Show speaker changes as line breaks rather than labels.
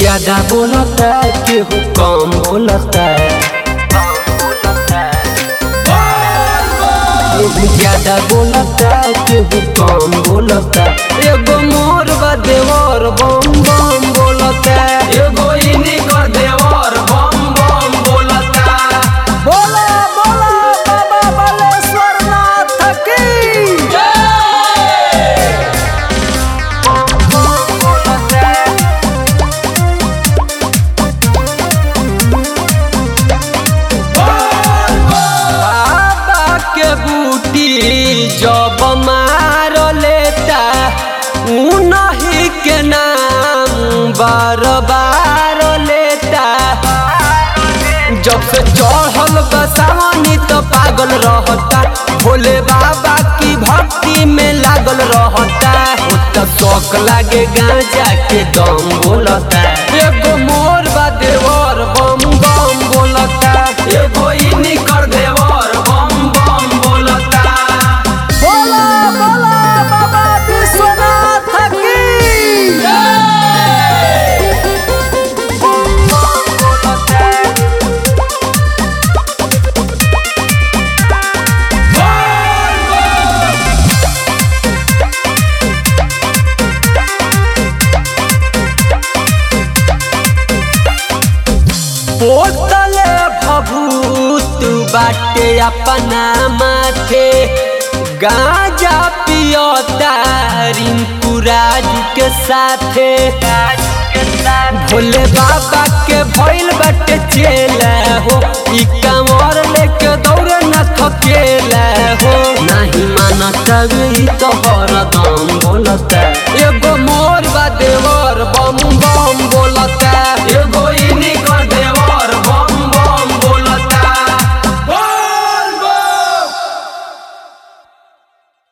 ज्यादा बोलता केहू कम बोलता केहू ज्यादा बोलता केहू कम बोलता एगो मोर बा देवर बम बम बोलता
एगो इनी कर देवर बम बम बोलता
बोला बोला बाबा बालेश्वर नाथ की
बाबा के बूटी जब मार लेता उनही के नाम बार बार लेता जब से चढ़ल बसावनी तो पागल रहता भोले बाबा की भक्ति में लागल रहता उतना शौक लागे गांजा के दम बोलता एगो मोर बा देवर बम बम बोलता
एगो इनी कर देवर बम बम बोलता
बोला बोला बाबा विश्वनाथ की
बोतले भभूत बाटे अपना माथे गांजा पियोता रिंकू राजू के साथे भोले बाबा के भइल बाटे चेला हो ई कमर लेके दौड़े न थकेला हो नहीं मानत ई तो हरदम बोलता